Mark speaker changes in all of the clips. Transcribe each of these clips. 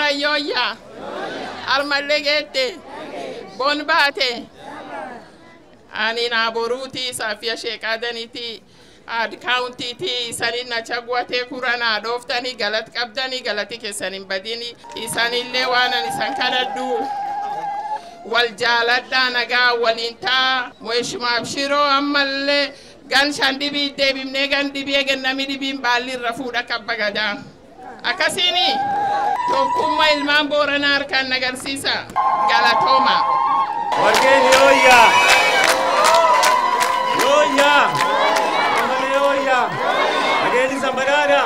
Speaker 1: Warayyoyyaa. Armallee geette. Bon baate. Ani naaboruuti Saafiya Sheekaadaniiti. Ad kaawuntiiti isanin na chagwatee kuranaa dhooftanii galat qabdanii galati keessan hin badini. Isanillee waan ani isan kadhadhu. Wal jaaladhaa nagaa waliin taa. Mheshimiwa Abshiroo ammallee gan shan dhibii deebifnee gan dhibii eegannami dhibiin baalli irra fuudha kabba gadaa. Akkasiini tokkummaa ilmaan booranaa harkaan agarsiisa. Galatooma.
Speaker 2: Wageni oya! Oya! Amale oya! Wageni Zambarara!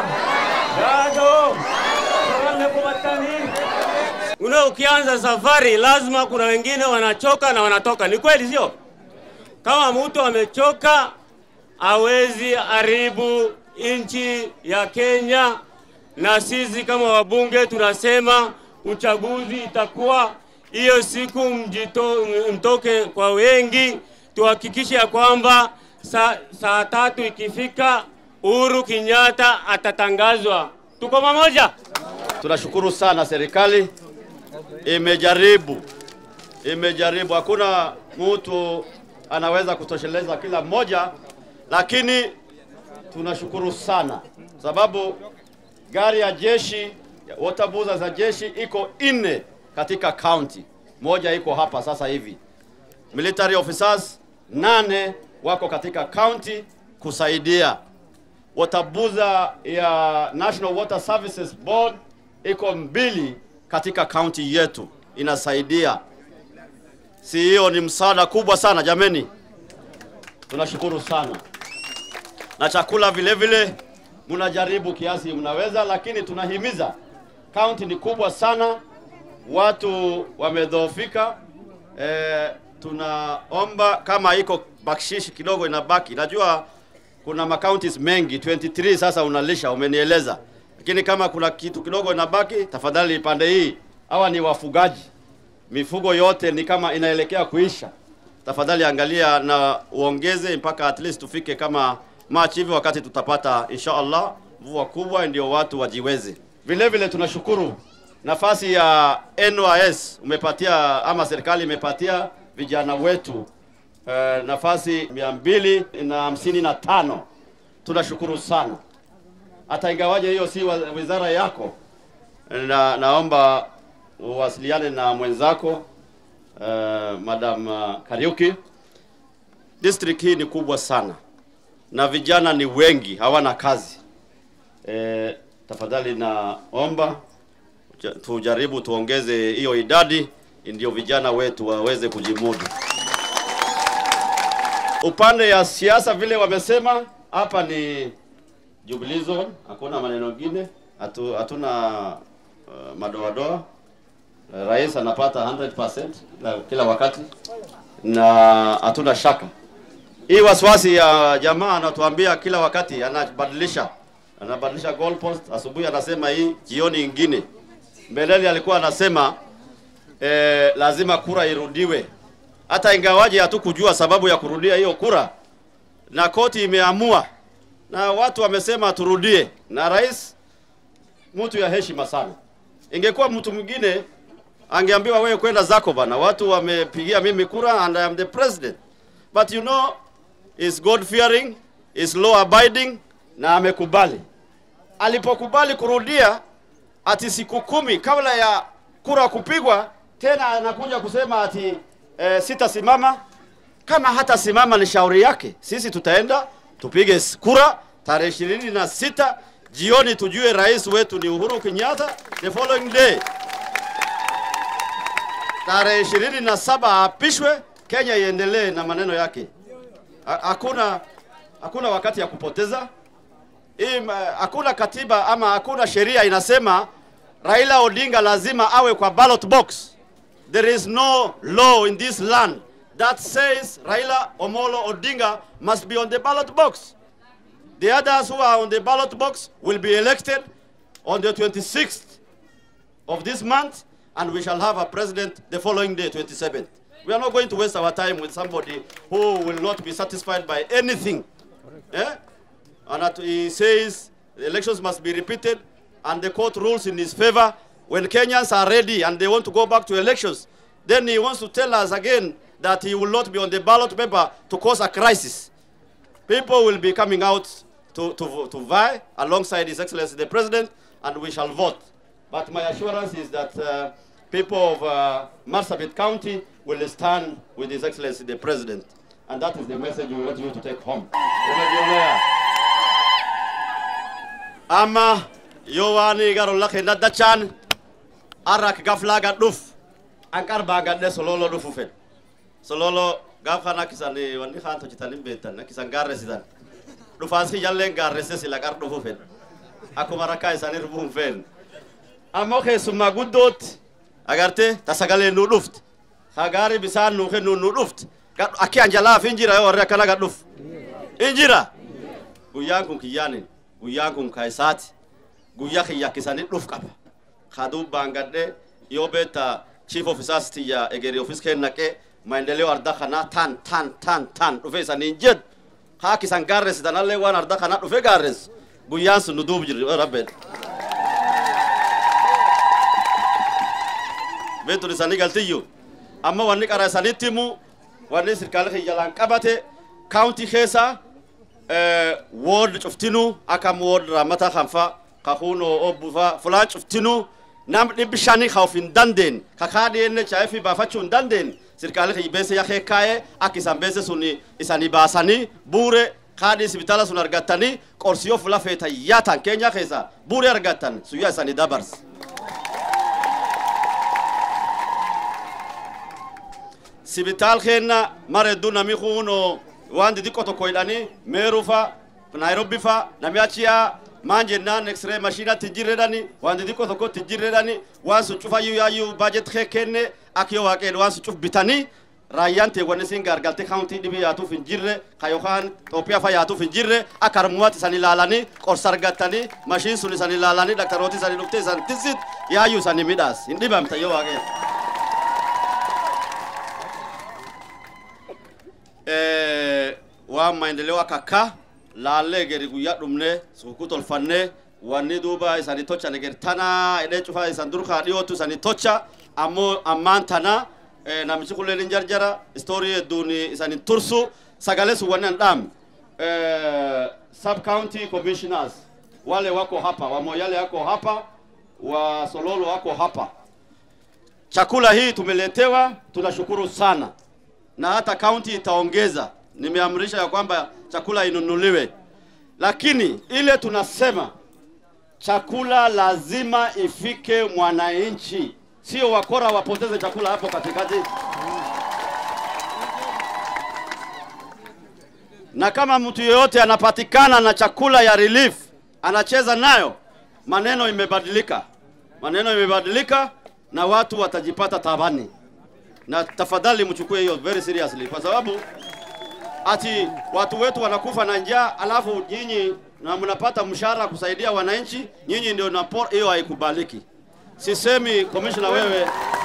Speaker 2: Dago! Saranga kumatani! Una ukianza safari lazima kuna wengine wanachoka na wanatoka. Ni kweli sio? Kama mtu amechoka hawezi haribu nchi ya Kenya, na sisi kama wabunge tunasema uchaguzi itakuwa hiyo siku, mjito, mtoke kwa wengi, tuhakikishe ya kwamba saa, saa tatu ikifika Uhuru Kenyatta atatangazwa. Tuko pamoja?
Speaker 3: Tunashukuru sana serikali imejaribu, imejaribu. Hakuna mtu anaweza kutosheleza kila mmoja, lakini tunashukuru sana sababu gari ya jeshi, waterbuza za jeshi iko nne katika county, moja iko hapa sasa hivi. Military officers nane wako katika county kusaidia. Waterbuza ya National Water Services Board iko mbili katika kaunti yetu inasaidia. Si hiyo ni msaada kubwa sana jameni, tunashukuru sana. Na chakula vile vile mnajaribu kiasi mnaweza, lakini tunahimiza, kaunti ni kubwa sana, watu wamedhoofika. E, tunaomba kama iko bakshishi kidogo inabaki, najua kuna makauntis mengi 23 sasa unalisha, umenieleza lakini kama kuna kitu kidogo inabaki, tafadhali pande hii, hawa ni wafugaji, mifugo yote ni kama inaelekea kuisha. Tafadhali angalia na uongeze mpaka at least tufike kama March hivi, wakati tutapata insha Allah mvua kubwa, ndio watu wajiweze. Vile vile tunashukuru nafasi ya NYS umepatia ama serikali imepatia vijana wetu eh, nafasi mia mbili na hamsini na tano. Tunashukuru sana hata ingawaje hiyo si wa- wizara yako, na naomba uwasiliane na mwenzako uh, Madam uh, Kariuki. District hii ni kubwa sana na vijana ni wengi, hawana kazi. E, tafadhali naomba ja- tujaribu tuongeze hiyo idadi, ndio vijana wetu waweze kujimudu. Upande ya siasa vile wamesema hapa ni Jubilee Zone, hakuna maneno mengine, hatu, hatuna uh, madoadoa. Uh, Rais anapata 100% kila, kila wakati na hatuna shaka. Hii wasiwasi ya jamaa anatuambia kila wakati, anabadilisha anabadilisha goalpost. Asubuhi anasema hii, jioni ingine. Mbeleni alikuwa anasema eh, lazima kura irudiwe, hata ingawaje hatukujua sababu ya kurudia hiyo kura, na koti imeamua na watu wamesema turudie, na rais mtu ya heshima sana. Ingekuwa mtu mwingine angeambiwa wewe kwenda zako bana, watu wamepigia mimi kura and I am the president. But you know is God fearing, is law abiding na amekubali. Alipokubali kurudia ati siku kumi kabla ya kura kupigwa, tena anakuja kusema ati eh, sitasimama. Kama hata simama ni shauri yake, sisi tutaenda tupige s- kura tarehe ishirini na sita jioni, tujue rais wetu ni Uhuru Kenyatta. The following day tarehe ishirini na saba aapishwe, Kenya iendelee na maneno yake. Ha- Hakuna hakuna wakati ya kupoteza. Hii ma- hakuna katiba ama hakuna sheria inasema Raila Odinga lazima awe kwa ballot box. There is no law in this land that says Raila Omolo Odinga must be on the ballot box. The others who are on the ballot box will be elected on the 26th of this month, and we shall have a president the following day, 27th. We are not going to waste our time with somebody who will not be satisfied by anything. Eh? And that he says the elections must be repeated, and the court rules in his favor. when Kenyans are ready and they want to go back to elections, then he wants to tell us again that he will not be on the ballot paper to cause a crisis. People will be coming out to, to, to vie alongside His Excellency the President, and we shall vote. But my assurance is that uh, people of uh, Marsabit County will stand with His Excellency the President. And that is the message we want you to take home. Umejionea. Ama yowani garo lake na dachan arak gafla gaduf ankar bagadde sololo dufu fen sololo gaf khana kisani wani khan to chitanim betan kisan garre sidan dufas ki jalle garre se sila gar dufu fen akuma raka isani rubu fen amo keessummaa guddootti agarte tasagalee nu dhuft hagaari bisaan nu kennu nu dhuft akki anjalaaf hin jira yoo warri akkana gad dhuf hin jira guyyaan kun kiyyaanin guyyaan kun kaayisaati guyyaa kiyya kisanii dhuf qaba kaduu baangadhe yoo beetta chief officers tiyya egeri office kennaqe maendeleo arda kana tan tan tan tan dhufe isaniin jedhu haa kisan gaarresitanallee waan arda kana dhufe gaarres guyyaan sun nu duub jirri rabbeedha beetun isaanii galtiyyu amma wanni qara isanitti himu wanni sirkaala kiyyalaan qabate kaawuntii keessa wood cuftinuu akkam wood raamata kanfa kakuunoo obbufa fulaan cuftinuu nam dhibbi shanii ka of hin dandeen ka kaadhi enne chaayifi baafachuu hin dandeen sirkaala kiyya beese yakee kaa'ee akka isan beese sun isanii baasanii buure kaadhi isbitaala sun argattanii qorsiyoo fula feetan yaatan keenya keessa buure argattan suyyaa isanii dabarse. sibitaal keenna mara hedduu nami kuuno waan xixiqqoo tokko hidhanii meeruu fa naayirobbi fa nami achiyaa maan jennaan eksiree mashiinatti hin jirredhani waan xixiqqoo tokkotti hin jirredhani waan sun cufayyuu yaayyuu baajet kee kenne akka yoo waaqeen waan sun cuf bitanii raayyaan teewwan isin gaargalte kaawuntii dhibii yaatuuf hin jirre ka yookaan Itoophiyaa fa yaatuuf hin jirre akka harmuwaatti isan ilaalanii qorsa argattanii mashiin sun isan ilaalanii daktarooti isan dhuftee isan tisit yaayyuu isan midhaas hin dhibamta yoo waaqeen. waan maendeleo akka akka laallee geri guyyaa dhumne suuquu tolfanne wanni duuba isanii tocha negeri tana edhee cufaa isan durkaa dhiyootu isanii tocha ammoo ammaan tana namichi kulleen hin jarjara istoorii hedduun isanin tursu sagalee sun wanni an dhaam sub county commissioners wale wako hapa wamoyale wako hapa wa sololo wako hapa chakula hii tumeletewa tunashukuru sana na hata kaunti itaongeza. Nimeamrisha ya kwamba chakula inunuliwe, lakini ile tunasema chakula lazima ifike mwananchi, sio wakora wapoteze chakula hapo katikati. Na kama mtu yeyote anapatikana na chakula ya relief anacheza nayo, maneno imebadilika, maneno imebadilika na watu watajipata tabani na tafadhali mchukue hiyo very seriously, kwa sababu ati watu wetu wanakufa na njaa, alafu nyinyi na mnapata mshahara kusaidia wananchi, nyinyi ndio napor, hiyo haikubaliki. Sisemi commissioner, wewe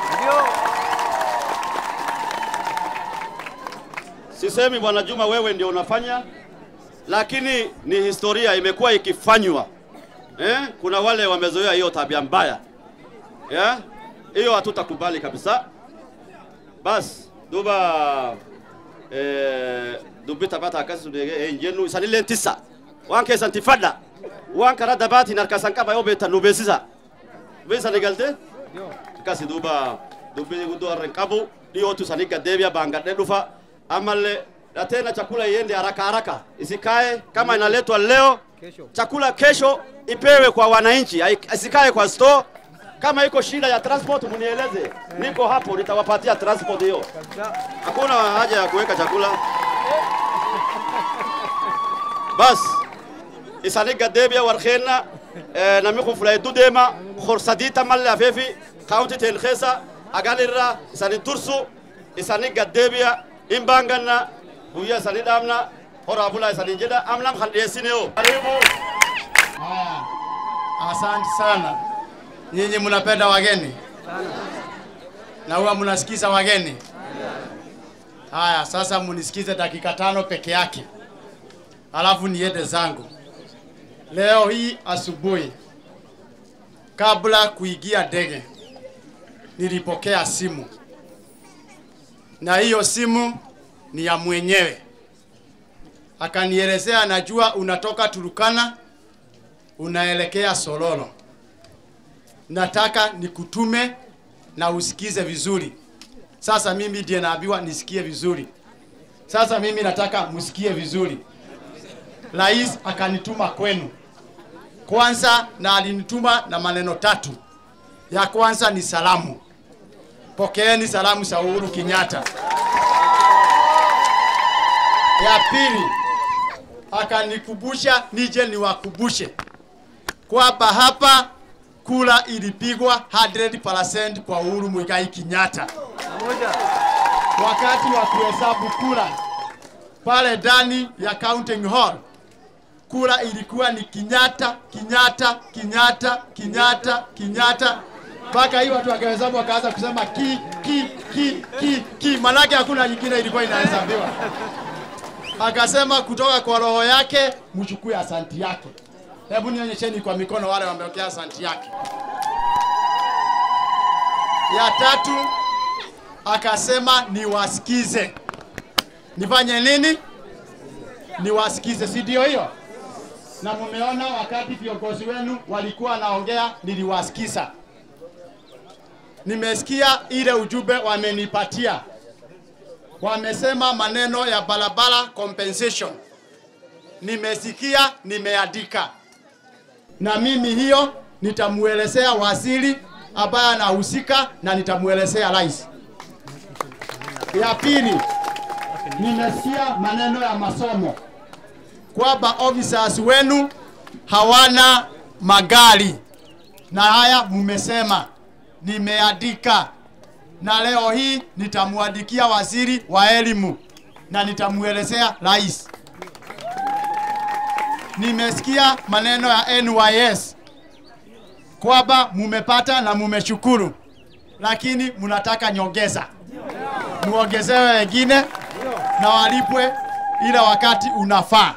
Speaker 3: sisemi bwana Juma, wewe ndio unafanya, lakini ni historia imekuwa ikifanywa eh? Kuna wale wamezoea hiyo tabia mbaya yeah? Hiyo hatutakubali kabisa. bas duba eh, dubbi taphata akkas hin jennu isanilleen tissa waan keessan tiffadha waan karaa dabaatiin harkasan qaba yoo beektan nu beeksisa beeksani galte akkasi duuba dubbii guddoo harra hin qabu dhiyootu sanii gaddeebi'a baangadhee dhufa ammallee tena chakula iende haraka haraka isikae kama inaletwa leo chakula kesho ipewe kwa wananchi isikae kwa store kama iko shida ya transport munieleze, niko hapo, nitawapatia transport hiyo. Hakuna haja ya kuweka chakula. Bas isani gaddeebi'a warkeenna namni kun fula hedduu deema horsadii tamallee afeefi kaawunti teen keessa agalirra isani tursu isani gaddeebi'a hin baanganna guyyaa isani dhaabna horaa bulaa isaniin jedha amnam kan dhiyeessineo. Karibu.
Speaker 4: Asante sana. Nyinyi mnapenda wageni na huwa mnasikiza wageni. Haya, sasa munisikize dakika tano peke yake, alafu niende zangu. Leo hii asubuhi kabla kuingia ndege nilipokea simu, na hiyo simu ni ya mwenyewe. Akanielezea, najua unatoka Turukana unaelekea Sololo, nataka nikutume na usikize vizuri. Sasa mimi ndiye naambiwa nisikie vizuri. Sasa mimi nataka msikie vizuri. Rais akanituma kwenu kwanza, na alinituma na maneno tatu. Ya kwanza ni salamu, pokeeni salamu za Uhuru Kenyatta. Ya pili akanikumbusha nije niwakumbushe kwamba hapa kula ilipigwa 100% kwa Uhuru Muigai Kenyatta wakati wa kuhesabu kura pale ndani ya counting hall, kura ilikuwa ni Kenyatta, Kenyatta, Kenyatta, Kenyatta, Kenyatta mpaka hii watu wakahesabu wakaanza kusema ki ki ki ki ki, manake hakuna nyingine ilikuwa inahesabiwa. Akasema kutoka kwa roho yake mchukue asanti yake. Hebu nionyesheni kwa mikono wale wameokea asanti yake. Ya tatu akasema niwasikize. Nifanye nini? Niwasikize, si ndio hiyo? Na mumeona wakati viongozi wenu walikuwa wanaongea, niliwasikiza. Nimesikia ile ujumbe wamenipatia, wamesema maneno ya barabara compensation. Nimesikia, nimeandika, na mimi hiyo nitamuelezea waziri ambaye anahusika na nitamuelezea rais. Ya pili, nimesikia maneno ya masomo kwamba officers wenu hawana magari, na haya mmesema, nimeandika na leo hii nitamwandikia waziri wa elimu na nitamuelezea rais. Nimesikia maneno ya NYS kwamba mumepata na mumeshukuru, lakini mnataka nyongeza, muongezewe wengine na walipwe ile wakati unafaa.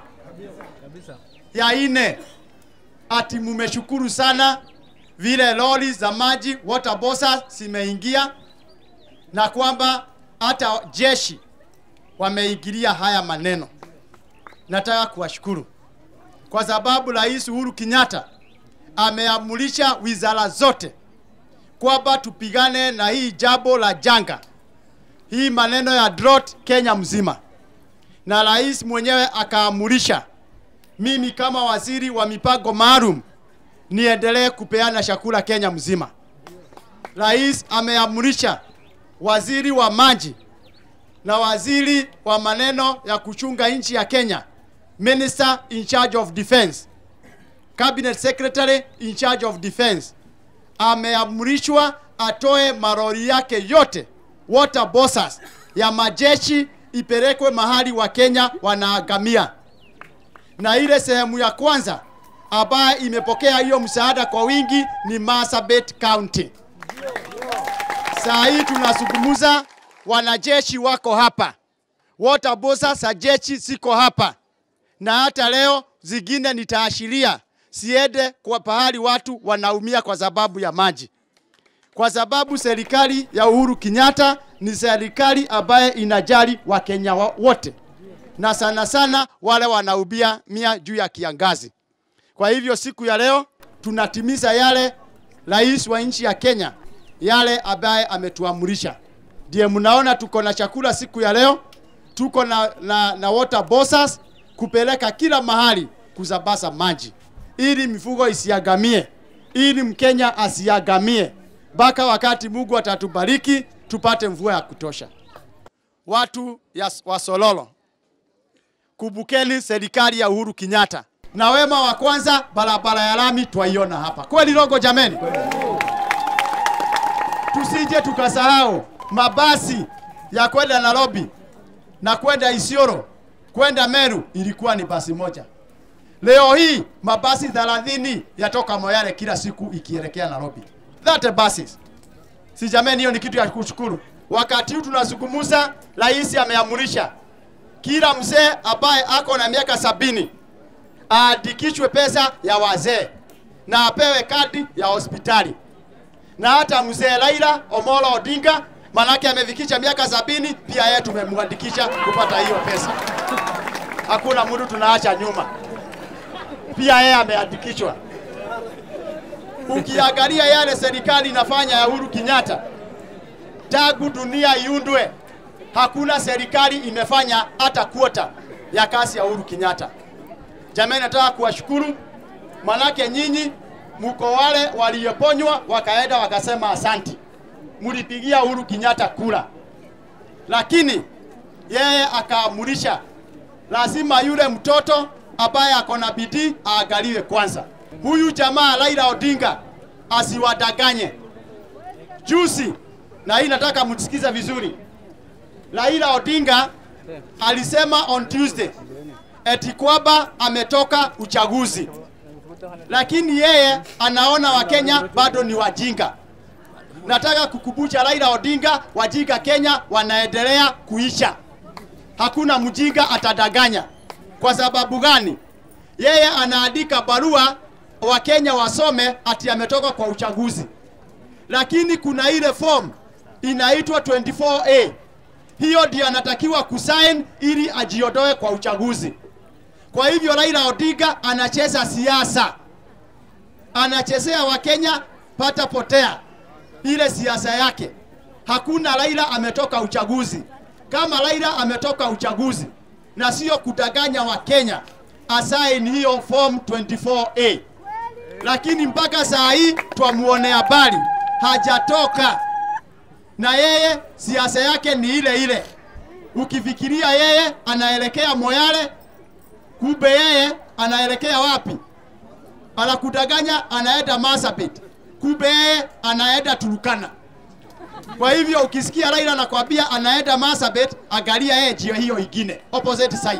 Speaker 4: Ya ine, ati mumeshukuru sana vile lori za maji water bosa zimeingia na kwamba hata jeshi wameingilia haya maneno. Nataka kuwashukuru kwa sababu Rais Uhuru Kenyatta ameamurisha wizara zote kwamba tupigane na hii jambo la janga, hii maneno ya drought Kenya mzima, na rais mwenyewe akaamurisha mimi kama waziri wa mipango maalum niendelee kupeana chakula Kenya mzima. Rais ameamurisha waziri wa maji na waziri wa maneno ya kuchunga nchi ya Kenya, minister in charge of defense, cabinet secretary in charge of defense, ameamrishwa atoe marori yake yote water bossers ya majeshi ipelekwe mahali wa Kenya wanaagamia, na ile sehemu ya kwanza ambayo imepokea hiyo msaada kwa wingi ni Marsabit County. Saa hii tunazungumza, wanajeshi wako hapa, water bossers za jeshi ziko hapa, na hata leo zingine nitaashiria siende kwa pahali watu wanaumia kwa sababu ya maji, kwa sababu serikali ya Uhuru Kenyatta ni serikali ambaye inajali Wakenya wa- wote na sana sana wale wanaubia mia juu ya kiangazi. Kwa hivyo siku ya leo tunatimiza yale rais wa nchi ya Kenya yale ambaye ametuamurisha. Ndiye mnaona tuko na chakula siku ya leo, tuko na, na, na water bossers kupeleka kila mahali kusambaza maji ili mifugo isiagamie, ili Mkenya asiagamie mpaka wakati Mungu atatubariki tupate mvua ya kutosha. Watu ya, wa Sololo, kumbukeni serikali ya Uhuru Kenyatta na wema wa kwanza, barabara ya lami twaiona hapa kweli, Rongo jameni, tusije tukasahau mabasi ya kwenda Nairobi na kwenda Isiolo kwenda Meru ilikuwa ni basi moja. Leo hii mabasi 30 yatoka Moyale kila siku ikielekea Nairobi. That buses. Si jameni, hiyo ni kitu ya kushukuru. Wakati huu tunazungumza, rais ameamurisha kila mzee ambaye ako na miaka sabini aandikishwe pesa ya wazee na apewe kadi ya hospitali. Na hata mzee Raila Omolo Odinga manake amefikisha miaka sabini, pia yeye tumemwandikisha kupata hiyo pesa. Hakuna mtu tunaacha nyuma, pia yeye ameandikishwa. Ukiangalia yale serikali inafanya ya Uhuru Kenyatta, tangu dunia iundwe, hakuna serikali imefanya hata kuota ya kazi ya Uhuru Kenyatta. Jamani, nataka kuwashukuru manake nyinyi mko wale walioponywa wakaenda wakasema asanti, mlipigia Uhuru Kenyatta kura, lakini yeye akaamurisha lazima yule mtoto ambaye ako na bidii aangaliwe kwanza. Huyu jamaa Raila Odinga asiwadanganye. Juzi, na hii nataka msikize vizuri, Raila Odinga alisema on Tuesday eti kwamba ametoka uchaguzi, lakini yeye anaona Wakenya bado ni wajinga. Nataka kukumbusha Raila Odinga, wajinga Kenya wanaendelea kuisha. Hakuna mjinga atadanganya. Kwa sababu gani? Yeye anaandika barua Wakenya wasome ati ametoka kwa uchaguzi, lakini kuna ile form inaitwa 24A. Hiyo ndio anatakiwa kusign ili ajiondoe kwa uchaguzi. Kwa hivyo Raila Odinga anacheza siasa, anachezea Wakenya pata potea, ile siasa yake. Hakuna Raila ametoka uchaguzi. Kama Raila ametoka uchaguzi na sio kudanganya Wakenya, asaini hiyo form 24A, lakini mpaka saa hii twamuone habari hajatoka, na yeye siasa yake ni ile ile. Ukifikiria yeye anaelekea Moyale, kumbe yeye anaelekea wapi? Anakudanganya, anaenda Marsabit, kumbe yeye anaenda Turukana. Kwa hivyo ukisikia Raila anakwambia anaenda Marsabit, angalia yeye njia hiyo ingine, opposite side.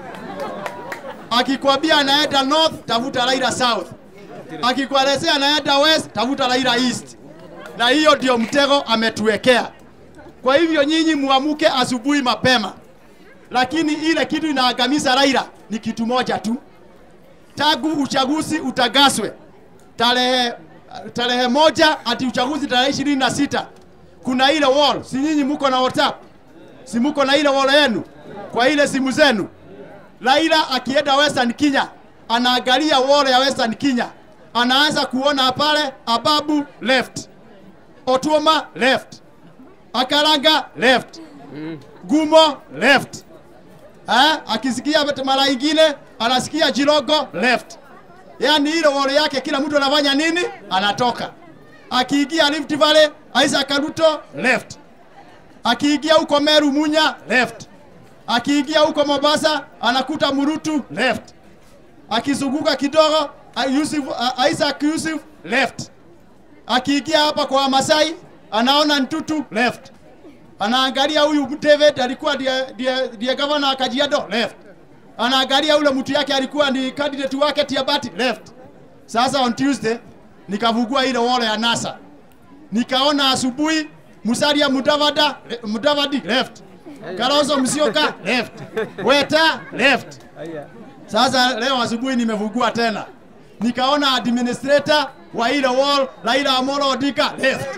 Speaker 4: Akikwambia anaenda north, tafuta Raila south. Akikuelezea anaenda west, tafuta Raila east. Na hiyo ndio mtego ametuwekea. Kwa hivyo nyinyi muamuke asubuhi mapema, lakini ile kitu inaangamiza Raila ni kitu moja tu, tangu uchaguzi utagaswe tarehe tarehe moja ati uchaguzi tarehe ishirini na sita kuna ile wall, si nyinyi muko na WhatsApp, si muko na ile wall yenu kwa ile simu zenu. Raila akienda Western Kenya anaangalia wall ya Western Kenya, anaanza kuona pale Ababu left, Otuoma left, Akaranga left, Gumo left. Eh, akisikia mara ingine anasikia Jirogo left. Yaani ile wall yake kila mtu anafanya nini? Anatoka. Akiingia Rift Valley, Isaac Ruto left. Akiingia huko Meru Munya left. Akiingia huko Mombasa anakuta Murutu left. Akizunguka kidogo Yusuf, uh, Isaac Yusuf left. Akiingia hapa kwa Masai anaona Ntutu left. Anaangalia huyu David alikuwa ndiye ndiye ndiye governor wa Kajiado left. Anaangalia ule mtu yake alikuwa ni candidate wake Tiabati left. Sasa on Tuesday nikavugua ile wall ya NASA. Nikaona asubuhi Musalia Mudavada Mudavadi left. Kalonzo Musyoka left. Weta left. Sasa leo asubuhi nimevugua tena. Nikaona administrator wa ile wall Raila Amolo Odinga left.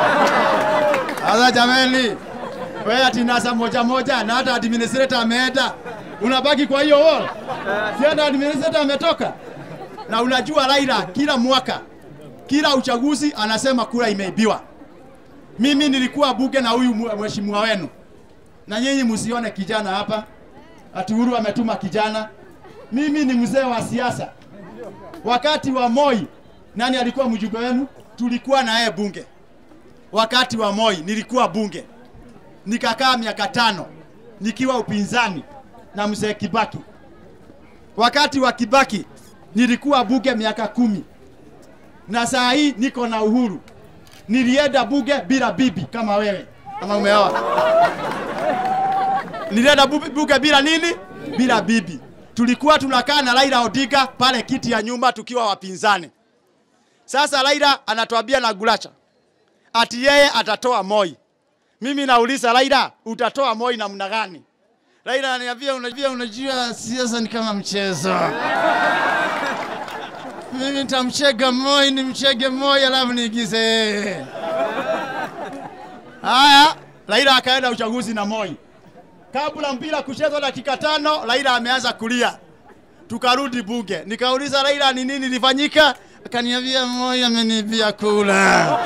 Speaker 4: Sasa jameni, wewe ati NASA moja moja na hata administrator ameenda, unabaki kwa hiyo wall. Si hata administrator ametoka. Na unajua Raila kila mwaka kila uchaguzi anasema kura imeibiwa. Mimi nilikuwa bunge na huyu mheshimiwa wenu, na nyinyi msione kijana hapa ati Uhuru ametuma kijana. Mimi ni mzee wa siasa. Wakati wa Moi, nani alikuwa mjumbe wenu? Tulikuwa na yeye bunge. Wakati wa Moi nilikuwa bunge, nikakaa miaka tano nikiwa upinzani na mzee Kibaki. Wakati wa Kibaki nilikuwa bunge miaka kumi na saa hii niko na Uhuru. Nilienda bunge bila bibi kama wewe, kama umeoa. Nilienda bu- bunge bila nini? Bila bibi. Tulikuwa tunakaa na Raila Odinga pale kiti ya nyuma tukiwa wapinzani. Sasa Raila anatuambia na Gulacha ati yeye atatoa Moi. Mimi nauliza Raila, utatoa Moi namna gani? Raila ananiambia unajua, unajua siasa ni kama mchezo mimi nitamchega Moi, nimchege Moi alafu niigize yeye. Haya, Raila akaenda uchaguzi na Moi. Kabla mpira kuchezwa dakika tano, Raila ameanza kulia. Tukarudi bunge, nikauliza Raila ni nini lifanyika, akaniambia Moi amenibia kula.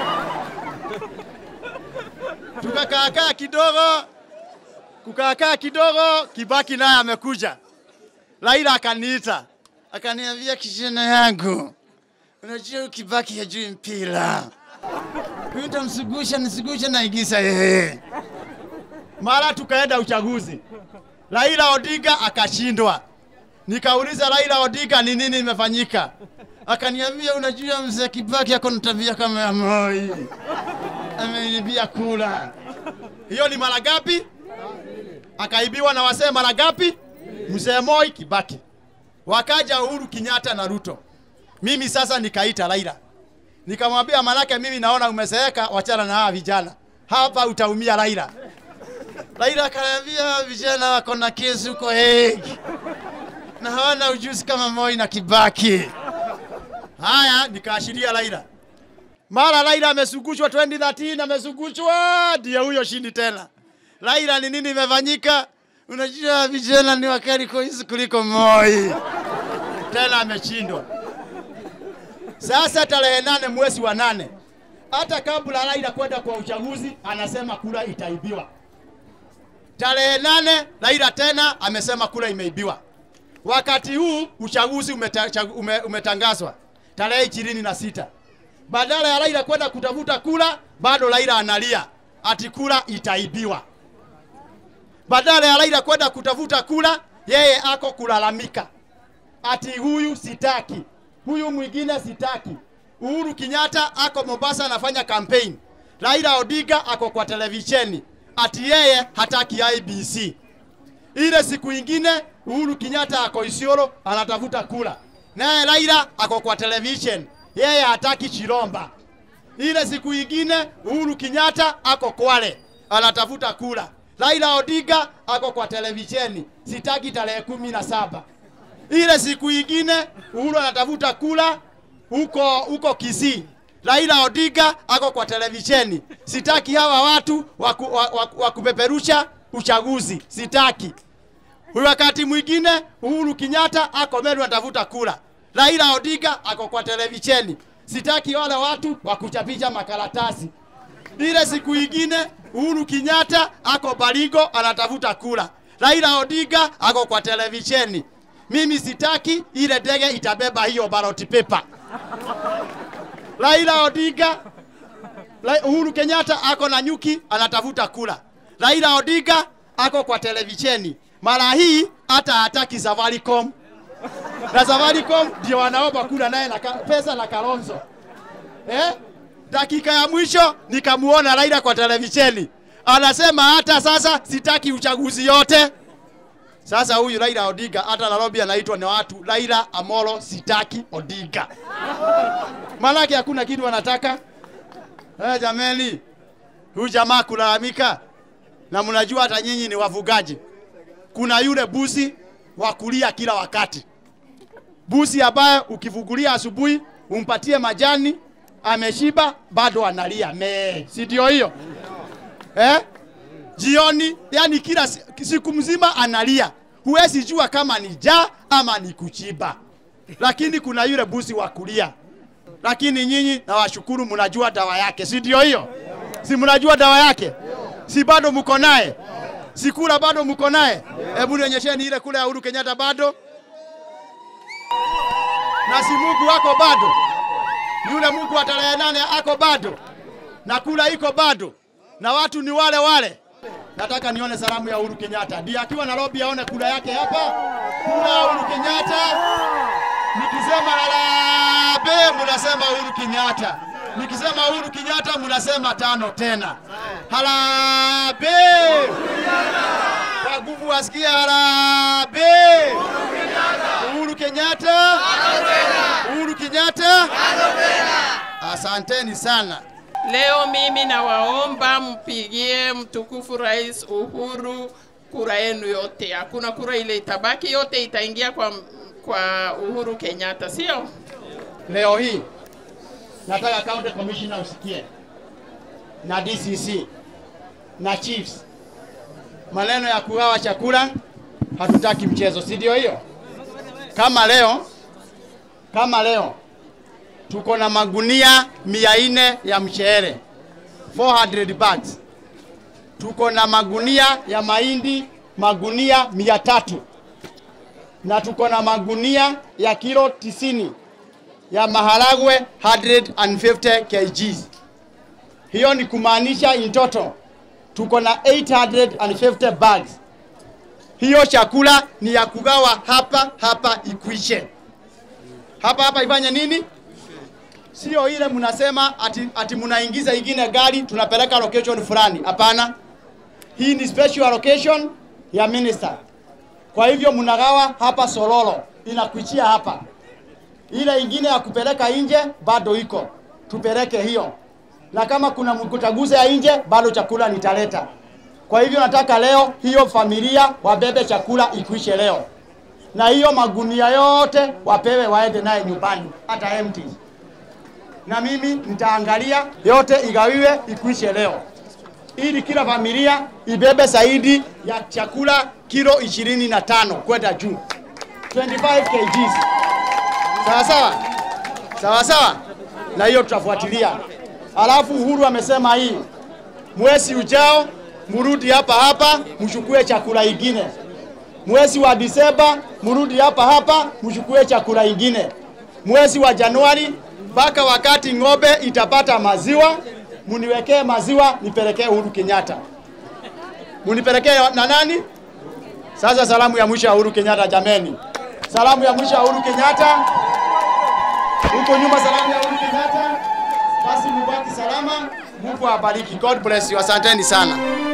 Speaker 4: Tukakaakaa kidogo, kukaakaa kidogo, Kibaki naye amekuja. Raila akaniita akaniambia, kijana yangu, unajua huyu Kibaki hajui mpira, huyu nitamsugusha nisugusha naigisa yeye. Mara tukaenda uchaguzi, Raila Odinga akashindwa. Nikauliza Raila Odinga ni nini imefanyika, akaniambia, unajua mzee Kibaki ako na tabia kama ya Moi, ameinibia kula. Hiyo ni mara ngapi? Akaibiwa na wasee mara ngapi? Mzee Moi, Kibaki, wakaja Uhuru Kenyatta na Ruto. Mimi sasa nikaita Raila nikamwambia, manake mimi naona umezeeka, wachana na hawa vijana hapa, utaumia Raila. Raila akaniambia vijana wako na kesi huko Hague na hawana ujuzi kama Moi na Kibaki. Haya, nikaashiria Raila. Mara Raila amesugushwa 2013, amesugushwa ndio huyo shindi tena. Raila, ni nini imefanyika? Unajua vijana ni wakali kuishi kuliko Moi. Tena ameshindwa. Sasa tarehe nane mwezi wa nane, hata kabla Raila kwenda kwa uchaguzi, anasema kura itaibiwa. Tarehe nane Raila tena amesema kura imeibiwa. Wakati huu uchaguzi umeta, chagu- ume, umetangazwa tarehe ishirini na sita. Badala ya Raila kwenda kutafuta kura, bado Raila analia ati kura itaibiwa. Badala ya Raila kwenda kutafuta kura, yeye ako kulalamika ati huyu sitaki, huyu mwingine sitaki. Uhuru Kenyatta ako Mombasa anafanya campaign, Raila Odinga ako kwa televisheni ati yeye hataki IBC. Ile siku ingine Uhuru Kenyatta ako Isiolo anatafuta kura, naye Raila ako kwa television, yeye hataki Chiromba. Ile siku ingine Uhuru Kenyatta ako Kwale anatafuta kura, Raila Odinga ako kwa televisheni, sitaki tarehe kumi na saba. Ile siku ingine Uhuru anatafuta kura huko huko Kisii. Raila Odinga ako kwa televisheni, sitaki hawa watu waku, wa, wa, wa kupeperusha uchaguzi, sitaki. Huyu wakati mwingine Uhuru Kenyatta ako Meru anatafuta kura, Raila Odinga ako kwa televisheni, sitaki wale watu wa kuchapisha makaratasi. Ile siku ingine Uhuru Kenyatta ako Baringo anatafuta kura, Raila Odinga ako kwa televisheni. Mimi sitaki ile ndege itabeba hiyo ballot paper. Raila Odinga Ra- Uhuru Kenyatta ako na nyuki anatafuta kura. Raila Odinga ako kwa televisheni. Mara hii hata hataki Safaricom. Na Safaricom ndio wanaomba kura naye na ka- pesa na Kalonzo. Eh? Dakika ya mwisho nikamuona Raila kwa televisheni. Anasema hata sasa sitaki uchaguzi yote. Sasa huyu Raila Odinga hata Nairobi anaitwa na watu Raila Amolo sitaki Odinga. Maanake hakuna kitu wanataka. Eh, jameni, huyu jamaa kulalamika, na mnajua hata nyinyi ni wafugaji. Kuna yule busi wa kulia kila wakati, busi ambaye ukifungulia asubuhi umpatie majani, ameshiba bado analia me, si ndio hiyo eh? Jioni, yani kila si- siku mzima analia, huwezi jua kama ni njaa ama ni kuchiba, lakini kuna yule busi wa kulia lakini nyinyi nawashukuru, mnajua dawa yake, si ndio hiyo? Si mnajua dawa yake? Si bado mko naye? Si kula bado mko naye? Hebu nionyesheni ile kula ya Uhuru Kenyatta bado, na si Mungu wako bado, yule Mungu wa tarehe nane ako bado, na kula iko bado, na watu ni wale wale. Nataka nione salamu ya Uhuru Kenyatta, ndiye akiwa Nairobi aone kula yake hapa, kula ya Uhuru Kenyatta. Nikisema harambee mnasema Uhuru Kenyatta. Nikisema Uhuru Kenyatta mnasema tano tena. Harambee! Kwa nguvu wasikia harambee! Uhuru Kenyatta! Uhuru Kenyatta! Asanteni sana.
Speaker 1: Leo mimi nawaomba mpigie mtukufu Rais Uhuru kura yenu yote. Hakuna kura ile itabaki, yote itaingia kwa, kwa Uhuru Kenyatta, sio?
Speaker 4: leo hii nataka county commissioner usikie na DCC na chiefs, maneno ya kugawa chakula hatutaki mchezo, si ndio hiyo? Kama leo kama leo tuko na magunia mia nne ya mchele 400 bags, tuko na magunia ya mahindi magunia mia tatu na tuko na magunia ya kilo tisini ya maharagwe 150 kgs. Hiyo ni kumaanisha in total tuko na 850 bags. Hiyo chakula ni ya kugawa hapa hapa ikwishe. Hapa hapa ifanye nini? Sio ile mnasema ati, ati mnaingiza ingine gari tunapeleka location fulani. Hapana, hii ni special allocation ya minister. Kwa hivyo mnagawa hapa Sololo, inakuichia hapa. Ile ingine ya kupeleka nje bado iko, tupeleke hiyo, na kama kuna mkutaguze ya nje bado chakula nitaleta. Kwa hivyo nataka leo hiyo familia wabebe chakula ikuishe leo, na hiyo magunia yote wapewe waende naye nyumbani, hata empty. Na mimi nitaangalia yote igawiwe ikuishe leo, ili kila familia ibebe zaidi ya chakula kilo ishirini na tano kwenda juu 25 kgs. Sawa sawa, sawa sawa, na hiyo tutafuatilia. Alafu Uhuru amesema hii mwezi ujao murudi hapa hapa mchukue chakula ingine. Mwezi wa Disemba murudi hapa hapa mchukue chakula ingine. Mwezi wa Januari mpaka wakati ng'ombe itapata maziwa, muniwekee maziwa nipelekee Uhuru Kenyatta. Munipelekee na nani? Sasa salamu ya mwisho ya Uhuru Kenyatta jameni. Salamu ya mwisho ya Uhuru Kenyatta. Huko nyuma salamu ya Uhuru Kenyatta. Basi mubaki salama. Mungu awabariki. God bless you. Asanteni sana.